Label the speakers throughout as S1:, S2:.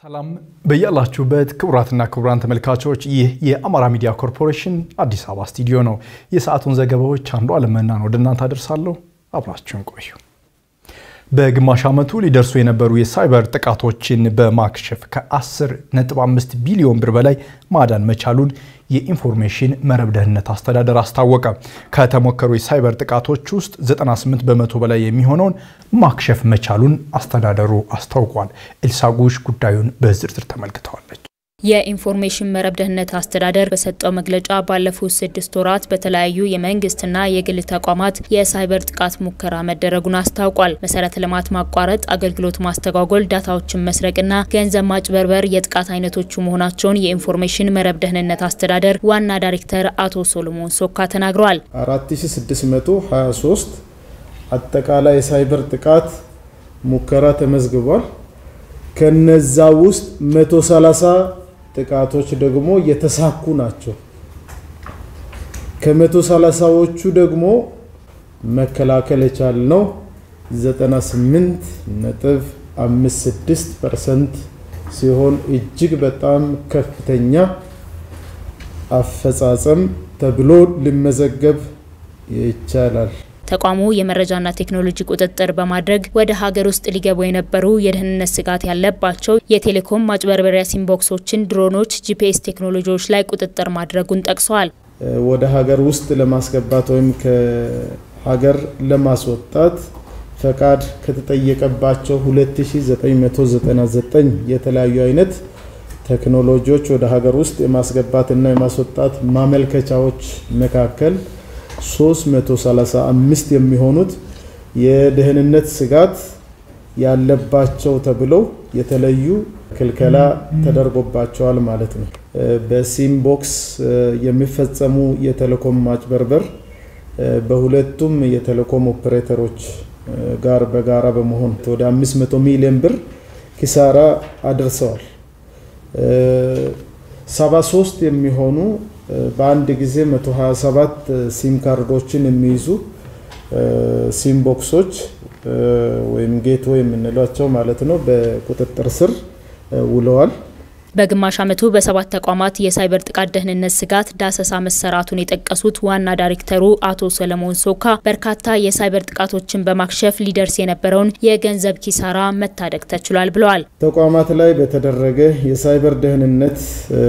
S1: ሰላም በያላችሁበት ክቡራትና ክቡራን ተመልካቾች፣ ይህ የአማራ ሚዲያ ኮርፖሬሽን አዲስ አበባ ስቱዲዮ ነው። የሰዓቱን ዘገባዎች አንዱ አለመናን ወደ እናንተ አደርሳለሁ። አብራችሁን ቆዩ። በግማሽ ዓመቱ ሊደርሱ የነበሩ የሳይበር ጥቃቶችን በማክሸፍ ከ10.5 ቢሊዮን ብር በላይ ማዳን መቻሉን የኢንፎርሜሽን መረብ ደህንነት አስተዳደር አስታወቀ። ከተሞከሩ የሳይበር ጥቃቶች ውስጥ 98 በመቶ በላይ የሚሆነውን ማክሸፍ መቻሉን አስተዳደሩ አስታውቋል። ኤልሳጉሽ ጉዳዩን በዝርዝር ተመልክተዋለች።
S2: የኢንፎርሜሽን መረብ ደህንነት አስተዳደር በሰጠው መግለጫ ባለፉት ስድስት ወራት በተለያዩ የመንግስትና የግል ተቋማት የሳይበር ጥቃት ሙከራ መደረጉን አስታውቋል። መሰረተ ልማት ማቋረጥ፣ አገልግሎት ማስተጓጎል፣ ዳታዎችን መስረቅና ገንዘብ ማጭበርበር የጥቃት አይነቶቹ መሆናቸውን የኢንፎርሜሽን መረብ ደህንነት አስተዳደር ዋና ዳይሬክተር አቶ ሶሎሞን ሶካ ተናግረዋል።
S3: 4623 አጠቃላይ የሳይበር ጥቃት ሙከራ ተመዝግቧል። ከነዛ ውስጥ 130 ጥቃቶች ደግሞ የተሳኩ ናቸው። ከመቶ ሰላሳዎቹ ደግሞ መከላከል የቻልነው 98 ነጥብ 56 ፐርሰንት ሲሆን እጅግ በጣም ከፍተኛ አፈጻጸም ተብሎ ሊመዘገብ ይቻላል።
S2: ተቋሙ የመረጃና ቴክኖሎጂ ቁጥጥር በማድረግ ወደ ሀገር ውስጥ ሊገቡ የነበሩ የደህንነት ስጋት ያለባቸው የቴሌኮም ማጭበርበሪያ ሲምቦክሶችን፣ ድሮኖች፣ ጂፒኤስ ቴክኖሎጂዎች ላይ ቁጥጥር ማድረጉን ጠቅሰዋል።
S3: ወደ ሀገር ውስጥ ለማስገባት ወይም ከሀገር ለማስወጣት ፈቃድ ከተጠየቀባቸው 2999 የተለያዩ አይነት ቴክኖሎጂዎች ወደ ሀገር ውስጥ የማስገባትና የማስወጣት ማመልከቻዎች መካከል 335 የሚሆኑት የደህንነት ስጋት ያለባቸው ተብለው የተለዩ ክልከላ ተደርጎባቸዋል ማለት ነው። በሲም ቦክስ የሚፈጸሙ የቴሌኮም ማጭበርበር በሁለቱም የቴሌኮም ኦፕሬተሮች ጋር በጋራ በመሆን ወደ 500 ሚሊዮን ብር ኪሳራ አድርሰዋል። 73 የሚሆኑ በአንድ ጊዜ 127 ሲም ካርዶችን የሚይዙ ሲም ቦክሶች ወይም ጌቶ የምንላቸው ማለት ነው በቁጥጥር ስር ውለዋል።
S2: በግማሽ ዓመቱ በሰባት ተቋማት የሳይበር ጥቃት ደህንነት ስጋት ዳሰሳ መሰራቱን የጠቀሱት ዋና ዳይሬክተሩ አቶ ሰለሞን ሶካ በርካታ የሳይበር ጥቃቶችን በማክሸፍ ሊደርስ የነበረውን የገንዘብ ኪሳራ መታደግ ተችሏል ብለዋል።
S3: ተቋማት ላይ በተደረገ የሳይበር ደህንነት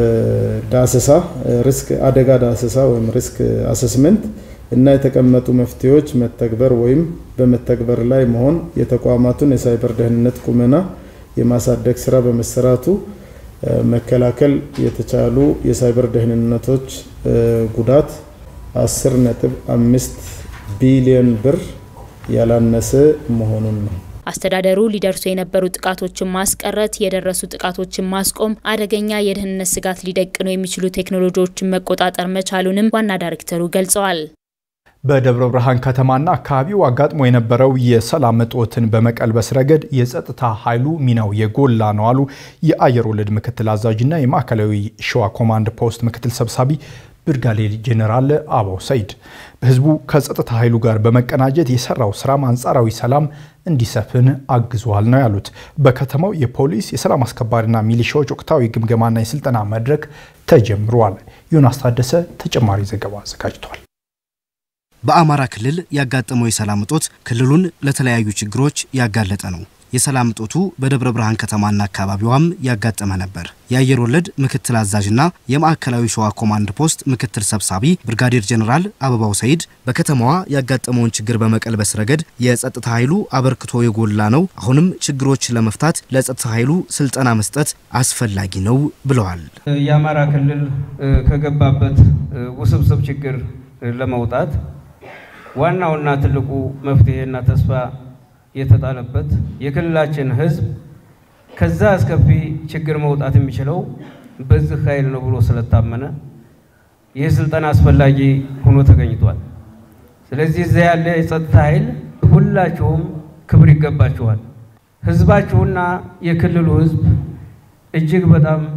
S3: ዳሰሳ ሪስክ አደጋ ዳሰሳ ወይም ሪስክ አሰስመንት እና የተቀመጡ መፍትሄዎች መተግበር ወይም በመተግበር ላይ መሆን የተቋማቱን የሳይበር ደህንነት ቁመና የማሳደግ ስራ በመሰራቱ መከላከል የተቻሉ የሳይበር ደህንነቶች ጉዳት 10 ነጥብ 5 ቢሊዮን ብር ያላነሰ መሆኑን ነው።
S2: አስተዳደሩ ሊደርሱ የነበሩ ጥቃቶችን ማስቀረት፣ የደረሱ ጥቃቶችን ማስቆም፣ አደገኛ የደህንነት ስጋት ሊደቅኑ የሚችሉ ቴክኖሎጂዎችን መቆጣጠር መቻሉንም ዋና ዳይሬክተሩ ገልጸዋል።
S1: በደብረ ብርሃን ከተማና አካባቢው አጋጥሞ የነበረው የሰላም እጦትን በመቀልበስ ረገድ የጸጥታ ኃይሉ ሚናው የጎላ ነው አሉ የአየር ወለድ ምክትል አዛዥና የማዕከላዊ ሸዋ ኮማንድ ፖስት ምክትል ሰብሳቢ ብርጋዴር ጄኔራል አበባው ሰይድ። በህዝቡ ከጸጥታ ኃይሉ ጋር በመቀናጀት የሰራው ስራም አንጻራዊ ሰላም እንዲሰፍን አግዟል ነው ያሉት። በከተማው የፖሊስ የሰላም አስከባሪና ሚሊሻዎች ወቅታዊ ግምገማና የስልጠና መድረክ ተጀምሯል። ዮናስ ታደሰ ተጨማሪ ዘገባ አዘጋጅቷል።
S4: በአማራ ክልል ያጋጠመው የሰላም እጦት ክልሉን ለተለያዩ ችግሮች ያጋለጠ ነው። የሰላም እጦቱ በደብረ ብርሃን ከተማና አካባቢዋም ያጋጠመ ነበር። የአየር ወለድ ምክትል አዛዥና የማዕከላዊ ሸዋ ኮማንድ ፖስት ምክትል ሰብሳቢ ብርጋዴር ጀኔራል አበባው ሰይድ በከተማዋ ያጋጠመውን ችግር በመቀልበስ ረገድ የጸጥታ ኃይሉ አበርክቶ የጎላ ነው። አሁንም ችግሮች ለመፍታት ለጸጥታ ኃይሉ ስልጠና መስጠት አስፈላጊ ነው ብለዋል።
S5: የአማራ ክልል ከገባበት ውስብስብ ችግር ለመውጣት ዋናውና ትልቁ መፍትሄና ተስፋ የተጣለበት የክልላችን ሕዝብ ከዛ አስከፊ ችግር መውጣት የሚችለው በዚህ ኃይል ነው ብሎ ስለታመነ ይህ ስልጠና አስፈላጊ ሆኖ ተገኝቷል። ስለዚህ እዚያ ያለ የጸጥታ ኃይል ሁላችሁም ክብር ይገባችኋል። ሕዝባችሁና የክልሉ ሕዝብ እጅግ በጣም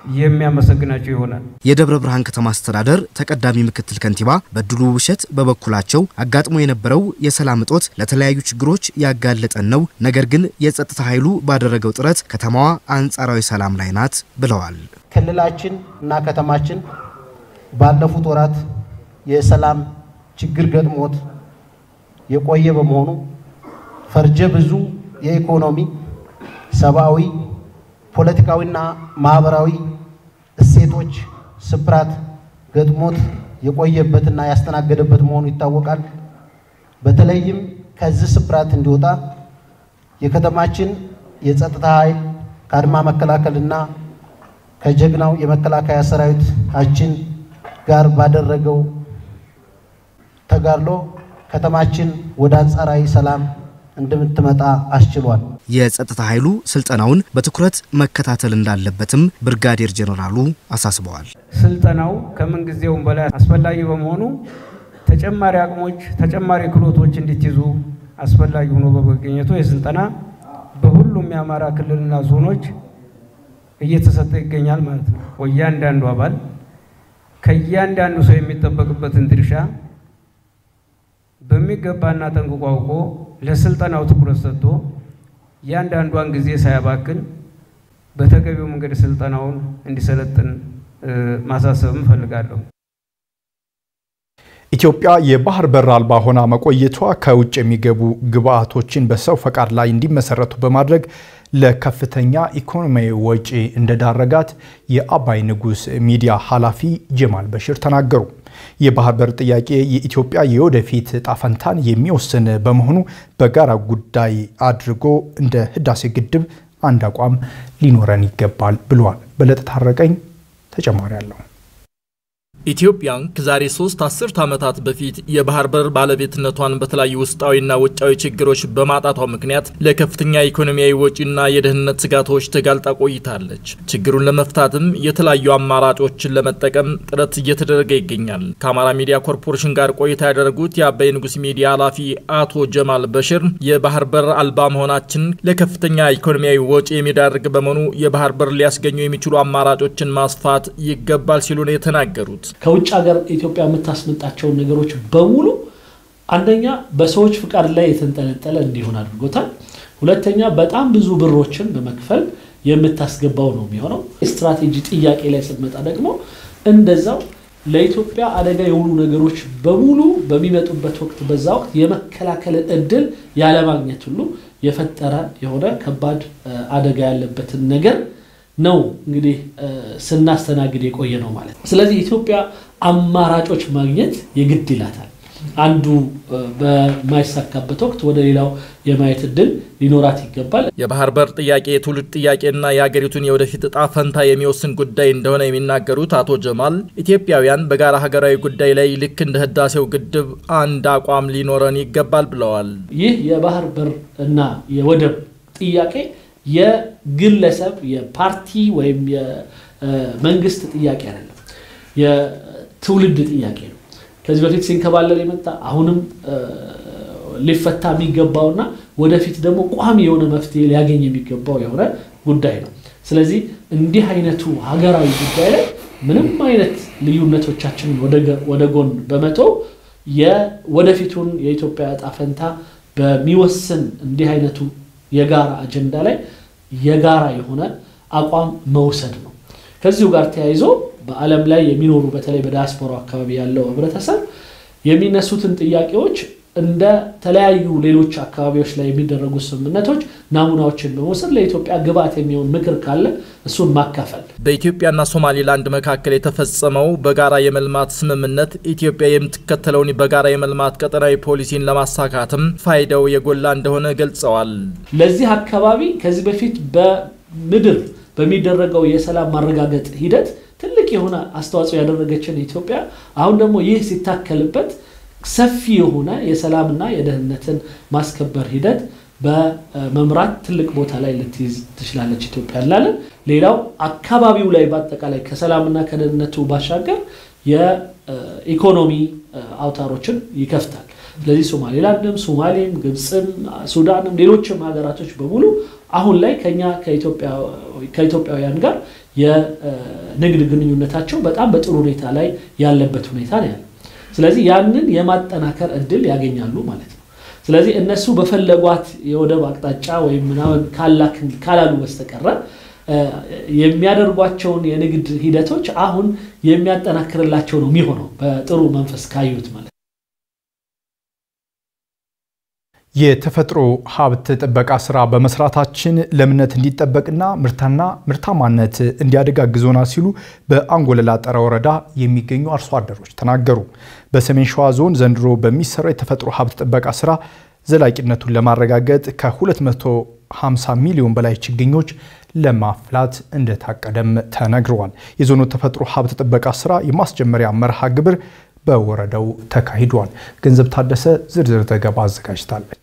S5: የሚያመሰግናቸው ይሆናል።
S4: የደብረ ብርሃን ከተማ አስተዳደር ተቀዳሚ ምክትል ከንቲባ በድሉ ውብሸት በበኩላቸው አጋጥሞ የነበረው የሰላም እጦት ለተለያዩ ችግሮች ያጋለጠን ነው፣ ነገር ግን የጸጥታ ኃይሉ ባደረገው ጥረት ከተማዋ አንጻራዊ ሰላም ላይ ናት ብለዋል።
S6: ክልላችን እና ከተማችን ባለፉት ወራት የሰላም ችግር ገጥሞት የቆየ በመሆኑ ፈርጀ ብዙ የኢኮኖሚ፣ ሰብአዊ፣ ፖለቲካዊና ማህበራዊ እሴቶች ስብራት ገጥሞት የቆየበትና ያስተናገደበት መሆኑ ይታወቃል። በተለይም ከዚህ ስብራት እንዲወጣ የከተማችን የጸጥታ ኃይል ከአድማ መከላከልና ከጀግናው የመከላከያ ሰራዊታችን ጋር ባደረገው ተጋድሎ ከተማችን ወደ አንጻራዊ ሰላም እንደምትመጣ አስችሏል።
S4: የጸጥታ ኃይሉ ስልጠናውን በትኩረት መከታተል እንዳለበትም ብርጋዴር ጄኔራሉ አሳስበዋል።
S5: ስልጠናው ከምን ጊዜውም በላይ አስፈላጊ በመሆኑ ተጨማሪ አቅሞች፣ ተጨማሪ ክህሎቶች እንዲትይዙ አስፈላጊ ሆኖ በመገኘቱ የስልጠና በሁሉም የአማራ ክልልና ዞኖች እየተሰጠ ይገኛል ማለት ነው። እያንዳንዱ አባል ከእያንዳንዱ ሰው የሚጠበቅበትን ድርሻ በሚገባና ጠንቅቆ አውቆ ለስልጠናው ትኩረት ሰጥቶ እያንዳንዷን ጊዜ ሳያባክን በተገቢው መንገድ ስልጠናውን እንዲሰለጥን ማሳሰብም እፈልጋለሁ።
S1: ኢትዮጵያ የባህር በር አልባ ሆና መቆየቷ ከውጭ የሚገቡ ግብዓቶችን በሰው ፈቃድ ላይ እንዲመሰረቱ በማድረግ ለከፍተኛ ኢኮኖሚያዊ ወጪ እንደዳረጋት የአባይ ንጉስ ሚዲያ ኃላፊ ጀማል በሽር ተናገሩ። የባህር በር ጥያቄ የኢትዮጵያ የወደፊት ዕጣ ፈንታን የሚወስን በመሆኑ በጋራ ጉዳይ አድርጎ እንደ ህዳሴ ግድብ አንድ አቋም ሊኖረን ይገባል ብለዋል። በለጠ ታረቀኝ ተጨማሪ አለው።
S7: ኢትዮጵያን ከዛሬ ሶስት አስርት ዓመታት በፊት የባህር በር ባለቤትነቷን በተለያዩ ውስጣዊና ውጫዊ ችግሮች በማጣቷ ምክንያት ለከፍተኛ ኢኮኖሚያዊ ወጪና የደህንነት ስጋቶች ተጋልጣ ቆይታለች። ችግሩን ለመፍታትም የተለያዩ አማራጮችን ለመጠቀም ጥረት እየተደረገ ይገኛል። ከአማራ ሚዲያ ኮርፖሬሽን ጋር ቆይታ ያደረጉት የአባይ ንጉስ ሚዲያ ኃላፊ አቶ ጀማል በሽር የባህር በር አልባ መሆናችን ለከፍተኛ ኢኮኖሚያዊ ወጪ የሚዳርግ በመሆኑ የባህር በር ሊያስገኙ የሚችሉ አማራጮችን ማስፋት ይገባል ሲሉ ነው የተናገሩት።
S8: ከውጭ ሀገር ኢትዮጵያ የምታስመጣቸውን ነገሮች በሙሉ አንደኛ በሰዎች ፍቃድ ላይ የተንጠለጠለ እንዲሆን አድርጎታል። ሁለተኛ በጣም ብዙ ብሮችን በመክፈል የምታስገባው ነው የሚሆነው። ስትራቴጂ ጥያቄ ላይ ስትመጣ ደግሞ እንደዛው ለኢትዮጵያ አደጋ የሆኑ ነገሮች በሙሉ በሚመጡበት ወቅት በዛ ወቅት የመከላከልን እድል ያለማግኘት ሁሉ የፈጠረ የሆነ ከባድ አደጋ ያለበትን ነገር ነው እንግዲህ ስናስተናግድ የቆየ ነው ማለት ነው። ስለዚህ ኢትዮጵያ አማራጮች ማግኘት የግድ ይላታል። አንዱ በማይሳካበት ወቅት ወደ ሌላው የማየት እድል ሊኖራት ይገባል።
S7: የባህር በር ጥያቄ የትውልድ ጥያቄና የሀገሪቱን የወደፊት እጣ ፈንታ የሚወስን ጉዳይ እንደሆነ የሚናገሩት አቶ ጀማል ኢትዮጵያውያን በጋራ ሀገራዊ ጉዳይ ላይ ልክ እንደ ህዳሴው ግድብ አንድ አቋም ሊኖረን ይገባል ብለዋል።
S8: ይህ የባህር በር እና የወደብ ጥያቄ የግለሰብ የፓርቲ ወይም የመንግስት ጥያቄ አይደለም፣ የትውልድ ጥያቄ ነው። ከዚህ በፊት ሲንከባለል የመጣ አሁንም ሊፈታ የሚገባውና ወደፊት ደግሞ ቋሚ የሆነ መፍትሄ ሊያገኝ የሚገባው የሆነ ጉዳይ ነው። ስለዚህ እንዲህ አይነቱ ሀገራዊ ጉዳይ ላይ ምንም አይነት ልዩነቶቻችንን ወደ ጎን በመተው የወደፊቱን የኢትዮጵያ ዕጣ ፈንታ በሚወስን እንዲህ አይነቱ የጋራ አጀንዳ ላይ የጋራ የሆነ አቋም መውሰድ ነው። ከዚሁ ጋር ተያይዞ በዓለም ላይ የሚኖሩ በተለይ በዲያስፖራ አካባቢ ያለው ህብረተሰብ የሚነሱትን ጥያቄዎች እንደ ተለያዩ ሌሎች አካባቢዎች ላይ የሚደረጉ ስምምነቶች ናሙናዎችን በመውሰድ ለኢትዮጵያ ግብዓት የሚሆን ምክር ካለ እሱን ማካፈል።
S7: በኢትዮጵያና ሶማሌላንድ መካከል የተፈጸመው በጋራ የመልማት ስምምነት ኢትዮጵያ የምትከተለውን በጋራ የመልማት ቀጠናዊ ፖሊሲን ለማሳካትም ፋይዳው የጎላ እንደሆነ ገልጸዋል።
S8: ለዚህ አካባቢ ከዚህ በፊት በምድር በሚደረገው የሰላም ማረጋገጥ ሂደት ትልቅ የሆነ አስተዋጽኦ ያደረገችን ኢትዮጵያ አሁን ደግሞ ይህ ሲታከልበት ሰፊ የሆነ የሰላምና የደህንነትን ማስከበር ሂደት በመምራት ትልቅ ቦታ ላይ ልትይዝ ትችላለች ኢትዮጵያ እንላለን። ሌላው አካባቢው ላይ በአጠቃላይ ከሰላምና ከደህንነቱ ባሻገር የኢኮኖሚ አውታሮችን ይከፍታል። ስለዚህ ሶማሌላንድም፣ ሶማሌም፣ ግብፅም፣ ሱዳንም ሌሎችም ሀገራቶች በሙሉ አሁን ላይ ከኛ ከኢትዮጵያውያን ጋር የንግድ ግንኙነታቸው በጣም በጥሩ ሁኔታ ላይ ያለበት ሁኔታ ነው ያለ። ስለዚህ ያንን የማጠናከር እድል ያገኛሉ ማለት ነው። ስለዚህ እነሱ በፈለጓት የወደብ አቅጣጫ ወይም ምናምን ካላሉ በስተቀረ የሚያደርጓቸውን የንግድ ሂደቶች አሁን የሚያጠናክርላቸው ነው የሚሆነው በጥሩ መንፈስ ካዩት ማለት ነው።
S1: የተፈጥሮ ሀብት ጥበቃ ስራ በመስራታችን ለምነት እንዲጠበቅና ምርታና ምርታማነት እንዲያድግ አግዞናል ሲሉ በአንጎለላ ጠረ ወረዳ የሚገኙ አርሶ አደሮች ተናገሩ። በሰሜን ሸዋ ዞን ዘንድሮ በሚሰራው የተፈጥሮ ሀብት ጥበቃ ስራ ዘላቂነቱን ለማረጋገጥ ከ250 ሚሊዮን በላይ ችግኞች ለማፍላት እንደታቀደም ተነግረዋል። የዞኑ ተፈጥሮ ሀብት ጥበቃ ስራ የማስጀመሪያ መርሃ ግብር በወረዳው ተካሂዷል። ገንዘብ ታደሰ ዝርዝር ዘገባ አዘጋጅታለች።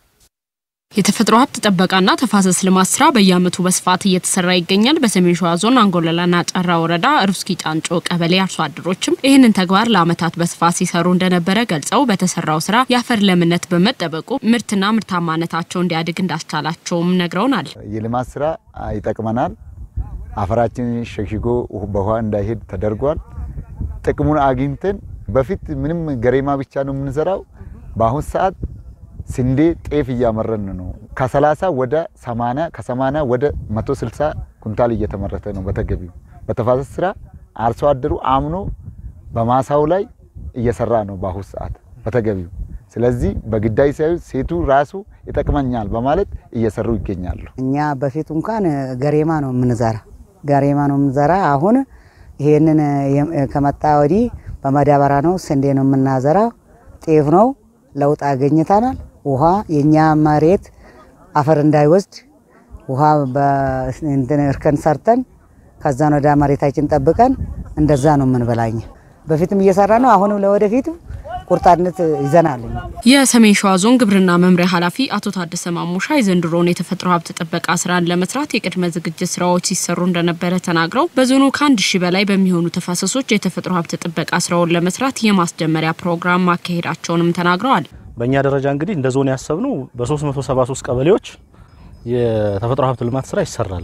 S9: የተፈጥሮ ሀብት ጥበቃና ተፋሰስ ልማት ስራ በየዓመቱ በስፋት እየተሰራ ይገኛል። በሰሜን ሸዋ ዞን አንጎለላና ጨራ ወረዳ ሩስኪ ጫንጮ ቀበሌ አርሶ አደሮችም ይህንን ተግባር ለዓመታት በስፋት ሲሰሩ እንደነበረ ገልጸው በተሰራው ስራ የአፈር ለምነት በመጠበቁ ምርትና ምርታማነታቸው እንዲያድግ እንዳስቻላቸውም ነግረውናል።
S10: የልማት ስራ ይጠቅመናል። አፈራችን ሸሽጎ በውሃ እንዳይሄድ ተደርጓል። ጥቅሙን አግኝተን በፊት ምንም ገሬማ ብቻ ነው የምንሰራው። በአሁን ሰዓት ስንዴ፣ ጤፍ እያመረን ነው። ከ30 ወደ 80 ከ80 ወደ 160 ኩንታል እየተመረተ ነው በተገቢው። በተፋሰስ ስራ አርሶ አደሩ አምኖ በማሳው ላይ እየሰራ ነው በአሁን ሰዓት በተገቢው። ስለዚህ በግዳይ ሳይሆን ሴቱ ራሱ ይጠቅመኛል በማለት እየሰሩ ይገኛሉ።
S11: እኛ በፊት እንኳን ገሬማ ነው የምንዘራ ገሬማ ነው የምንዘራ። አሁን ይሄንን ከመጣ ወዲህ በማዳበሪያ ነው ስንዴ ነው የምናዘራው። ጤፍ ነው ለውጥ አገኝተናል። ውሃ የኛ መሬት አፈር እንዳይወስድ ውሃ በእንትን እርከን ሰርተን ከዛን ወደ መሬታችን ጠብቀን እንደዛ ነው የምንበላኝ። በፊትም እየሰራ ነው። አሁንም ለወደፊቱ ቁርጣነት ይዘናል።
S9: የሰሜን ሸዋ ዞን ግብርና መምሪያ ኃላፊ አቶ ታደሰ ማሙሻ የዘንድሮውን የተፈጥሮ ሀብት ጥበቃ ስራን ለመስራት የቅድመ ዝግጅት ስራዎች ሲሰሩ እንደነበረ ተናግረው በዞኑ ከአንድ ሺህ በላይ በሚሆኑ ተፋሰሶች የተፈጥሮ ሀብት ጥበቃ ስራውን ለመስራት የማስጀመሪያ ፕሮግራም ማካሄዳቸውንም ተናግረዋል።
S12: በእኛ ደረጃ እንግዲህ እንደ ዞን ያሰብነው በ373 ቀበሌዎች የተፈጥሮ ሀብት ልማት ስራ ይሰራል።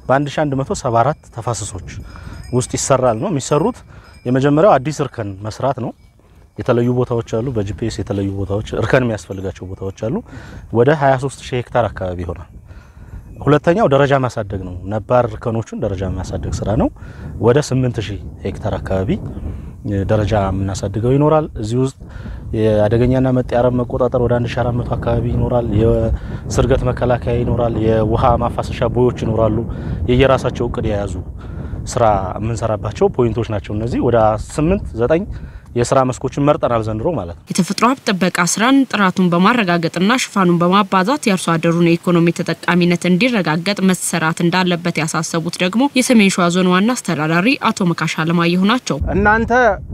S12: በ1174 ተፋሰሶች ውስጥ ይሰራል ነው የሚሰሩት። የመጀመሪያው አዲስ እርከን መስራት ነው። የተለዩ ቦታዎች አሉ። በጂፒኤስ የተለዩ ቦታዎች እርከን የሚያስፈልጋቸው ቦታዎች አሉ። ወደ 23 ሺህ ሄክታር አካባቢ ይሆናል። ሁለተኛው ደረጃ ማሳደግ ነው። ነባር እርከኖቹን ደረጃ ማሳደግ ስራ ነው። ወደ 8 ሺህ ሄክታር አካባቢ ደረጃ የምናሳድገው ይኖራል። እዚህ ውስጥ የአደገኛና መጤ አረም መቆጣጠር ወደ 1400 አካባቢ ይኖራል። የስርገት መከላከያ ይኖራል። የውሃ ማፋሰሻ ቦዮች ይኖራሉ። የየራሳቸው እቅድ የያዙ ስራ የምንሰራባቸው ፖይንቶች ናቸው። እነዚህ ወደ 8 9 የስራ መስኮችን መርጠናል ዘንድሮ ማለት ነው።
S9: የተፈጥሮ ሀብት ጥበቃ ስራን ጥራቱን በማረጋገጥና ሽፋኑን በማባዛት የአርሶ አደሩን የኢኮኖሚ ተጠቃሚነት እንዲረጋገጥ መሰራት እንዳለበት ያሳሰቡት ደግሞ የሰሜን ሸዋ ዞን ዋና አስተዳዳሪ አቶ መካሻ አለማየሁ ናቸው።
S13: እናንተ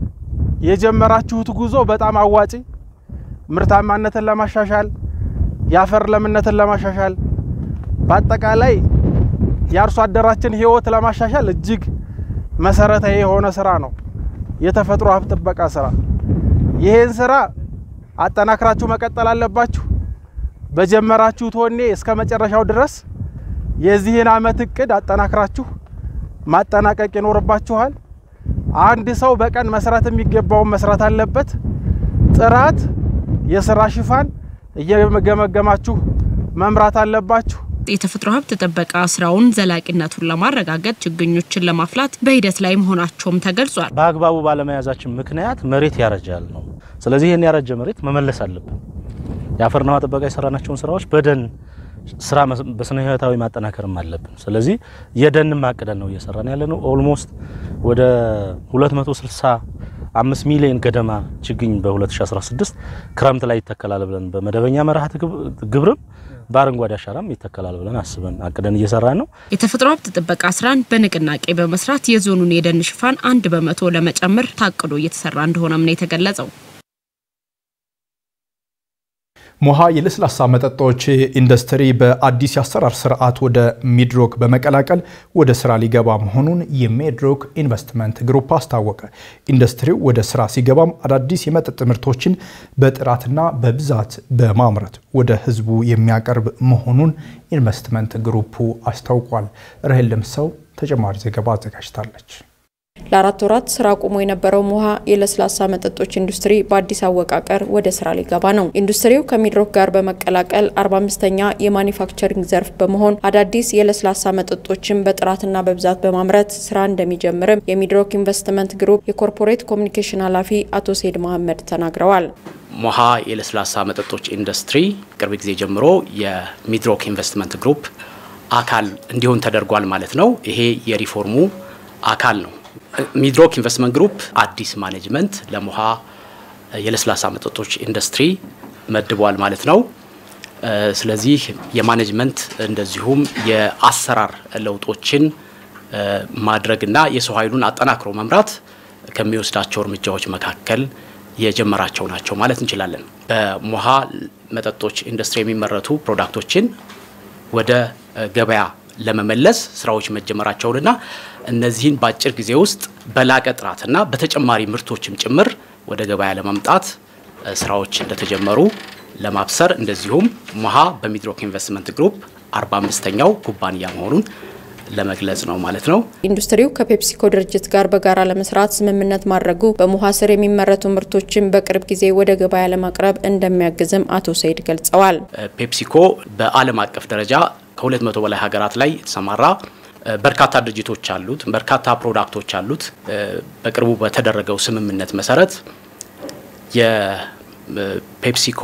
S13: የጀመራችሁት ጉዞ በጣም አዋጪ፣ ምርታማነትን ለማሻሻል የአፈር ለምነትን ለማሻሻል በአጠቃላይ የአርሶ አደራችን ህይወት ለማሻሻል እጅግ መሰረታዊ የሆነ ስራ ነው የተፈጥሮ ሀብት ጥበቃ ስራ። ይህን ስራ አጠናክራችሁ መቀጠል አለባችሁ። በጀመራችሁት ወኔ እስከ መጨረሻው ድረስ የዚህን አመት እቅድ አጠናክራችሁ ማጠናቀቅ ይኖርባችኋል። አንድ ሰው በቀን መስራት የሚገባውን መስራት አለበት። ጥራት፣ የስራ ሽፋን እየገመገማችሁ መምራት አለባችሁ።
S9: የተፈጥሮ ሀብት ጥበቃ ስራውን ዘላቂነቱን ለማረጋገጥ ችግኞችን ለማፍላት በሂደት ላይ መሆናቸውም ተገልጿል።
S12: በአግባቡ ባለመያዛችን ምክንያት መሬት ያረጃል ነው። ስለዚህ ይህን ያረጀ መሬት መመለስ አለብን። የአፈርና ውሃ ጥበቃ የሰራናቸውን ስራዎች በደን ስራ በስነ ህይወታዊ ማጠናከርም አለብን። ስለዚህ የደን ማቅደን ነው እየሰራን ያለ ነው። ኦልሞስት ወደ 265 ሚሊዮን ገደማ ችግኝ በ2016 ክረምት ላይ ይተከላል ብለን በመደበኛ መርሃ ግብርም በአረንጓዴ አሻራም ይተከላል ብለን አስበን አቅደን እየሰራ ነው።
S9: የተፈጥሮ ሀብት ጥበቃ ስራን በንቅናቄ በመስራት የዞኑን የደን ሽፋን አንድ በመቶ ለመጨመር ታቅዶ እየተሰራ እንደሆነም ነው የተገለጸው።
S1: ሞሃ የለስላሳ መጠጦች ኢንዱስትሪ በአዲስ የአሰራር ስርዓት ወደ ሚድሮክ በመቀላቀል ወደ ስራ ሊገባ መሆኑን የሚድሮክ ኢንቨስትመንት ግሩፕ አስታወቀ። ኢንዱስትሪው ወደ ስራ ሲገባም አዳዲስ የመጠጥ ምርቶችን በጥራትና በብዛት በማምረት ወደ ህዝቡ የሚያቀርብ መሆኑን ኢንቨስትመንት ግሩፑ አስታውቋል። ራሄል ለምሰው ተጨማሪ ዘገባ አዘጋጅታለች።
S14: ለአራት ወራት ስራ ቆሞ የነበረው ሞሃ የለስላሳ መጠጦች ኢንዱስትሪ በአዲስ አወቃቀር ወደ ስራ ሊገባ ነው። ኢንዱስትሪው ከሚድሮክ ጋር በመቀላቀል 45ኛ የማኒፋክቸሪንግ ዘርፍ በመሆን አዳዲስ የለስላሳ መጠጦችን በጥራትና በብዛት በማምረት ስራ እንደሚጀምርም የሚድሮክ ኢንቨስትመንት ግሩፕ የኮርፖሬት ኮሚኒኬሽን ኃላፊ አቶ ሴድ መሐመድ ተናግረዋል።
S15: ሞሃ የለስላሳ መጠጦች ኢንዱስትሪ ቅርብ ጊዜ ጀምሮ የሚድሮክ ኢንቨስትመንት ግሩፕ አካል እንዲሆን ተደርጓል ማለት ነው። ይሄ የሪፎርሙ አካል ነው። ሚድሮክ ኢንቨስትመንት ግሩፕ አዲስ ማኔጅመንት ለሞሃ የለስላሳ መጠጦች ኢንዱስትሪ መድቧል ማለት ነው። ስለዚህ የማኔጅመንት እንደዚሁም የአሰራር ለውጦችን ማድረግና የሰው ኃይሉን አጠናክሮ መምራት ከሚወስዳቸው እርምጃዎች መካከል የጀመራቸው ናቸው ማለት እንችላለን። በሞሃ መጠጦች ኢንዱስትሪ የሚመረቱ ፕሮዳክቶችን ወደ ገበያ ለመመለስ ስራዎች መጀመራቸውንና እነዚህን በአጭር ጊዜ ውስጥ በላቀ ጥራትና በተጨማሪ ምርቶችም ጭምር ወደ ገበያ ለማምጣት ስራዎች እንደተጀመሩ ለማብሰር እንደዚሁም ሞሃ በሚድሮክ ኢንቨስትመንት ግሩፕ 45ኛው ኩባንያ መሆኑን ለመግለጽ ነው ማለት ነው።
S14: ኢንዱስትሪው ከፔፕሲኮ ድርጅት ጋር በጋራ ለመስራት ስምምነት ማድረጉ በሞሃ ስር የሚመረቱ ምርቶችን በቅርብ ጊዜ ወደ ገበያ ለማቅረብ እንደሚያግዝም አቶ ሰይድ ገልጸዋል።
S15: ፔፕሲኮ በዓለም አቀፍ ደረጃ ከሁለት መቶ በላይ ሀገራት ላይ የተሰማራ በርካታ ድርጅቶች አሉት፣ በርካታ ፕሮዳክቶች አሉት። በቅርቡ በተደረገው ስምምነት መሰረት የፔፕሲኮ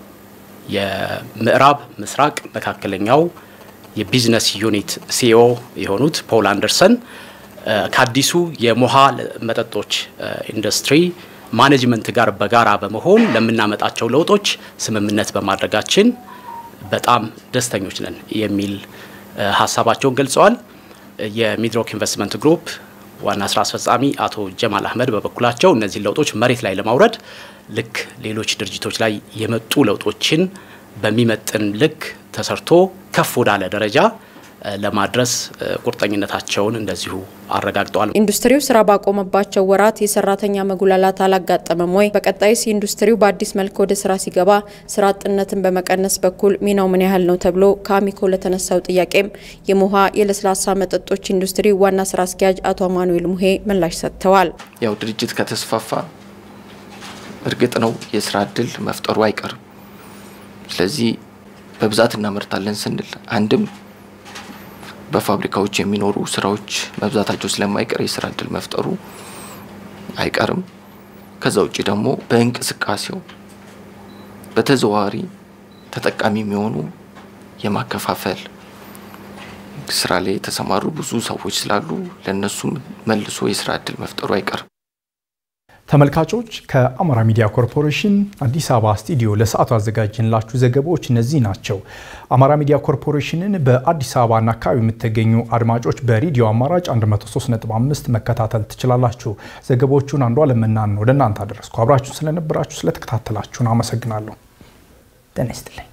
S15: የምዕራብ ምስራቅ መካከለኛው የቢዝነስ ዩኒት ሲኦ የሆኑት ፖል አንደርሰን ከአዲሱ የሞሃ መጠጦች ኢንዱስትሪ ማኔጅመንት ጋር በጋራ በመሆን ለምናመጣቸው ለውጦች ስምምነት በማድረጋችን በጣም ደስተኞች ነን የሚል ሀሳባቸውን ገልጸዋል። የሚድሮክ ኢንቨስትመንት ግሩፕ ዋና ስራ አስፈጻሚ አቶ ጀማል አህመድ በበኩላቸው እነዚህን ለውጦች መሬት ላይ ለማውረድ ልክ ሌሎች ድርጅቶች ላይ የመጡ ለውጦችን በሚመጥን ልክ ተሰርቶ ከፍ ወዳለ ደረጃ ለማድረስ ቁርጠኝነታቸውን እንደዚሁ አረጋግጠዋል።
S14: ኢንዱስትሪው ስራ ባቆመባቸው ወራት የሰራተኛ መጉላላት አላጋጠመም ወይ? በቀጣይስ ኢንዱስትሪው በአዲስ መልክ ወደ ስራ ሲገባ ስራ አጥነትን በመቀነስ በኩል ሚናው ምን ያህል ነው ተብሎ ከአሚኮ ለተነሳው ጥያቄም የሞሃ የለስላሳ መጠጦች ኢንዱስትሪ ዋና ስራ አስኪያጅ አቶ አማኑኤል ሙሄ ምላሽ ሰጥተዋል።
S16: ያው ድርጅት ከተስፋፋ እርግጥ ነው የስራ እድል መፍጠሩ አይቀርም። ስለዚህ በብዛት እናመርታለን ስንል አንድም በፋብሪካዎች የሚኖሩ ስራዎች መብዛታቸው ስለማይቀር የስራ እድል መፍጠሩ አይቀርም። ከዛ ውጭ ደግሞ በእንቅስቃሴው በተዘዋዋሪ ተጠቃሚ የሚሆኑ የማከፋፈል ስራ ላይ የተሰማሩ ብዙ ሰዎች ስላሉ ለእነሱም መልሶ የስራ እድል መፍጠሩ አይቀርም።
S1: ተመልካቾች ከአማራ ሚዲያ ኮርፖሬሽን አዲስ አበባ ስቱዲዮ ለሰዓቱ ያዘጋጅንላችሁ ዘገባዎች እነዚህ ናቸው። አማራ ሚዲያ ኮርፖሬሽንን በአዲስ አበባና አካባቢ የምትገኙ አድማጮች በሬዲዮ አማራጭ 103.5 መከታተል ትችላላችሁ። ዘገባዎቹን አንዷ ለምናን ወደ እናንተ አደረስኩ። አብራችሁን ስለነበራችሁ ስለተከታተላችሁን አመሰግናለሁ። ጤና ይስጥልኝ።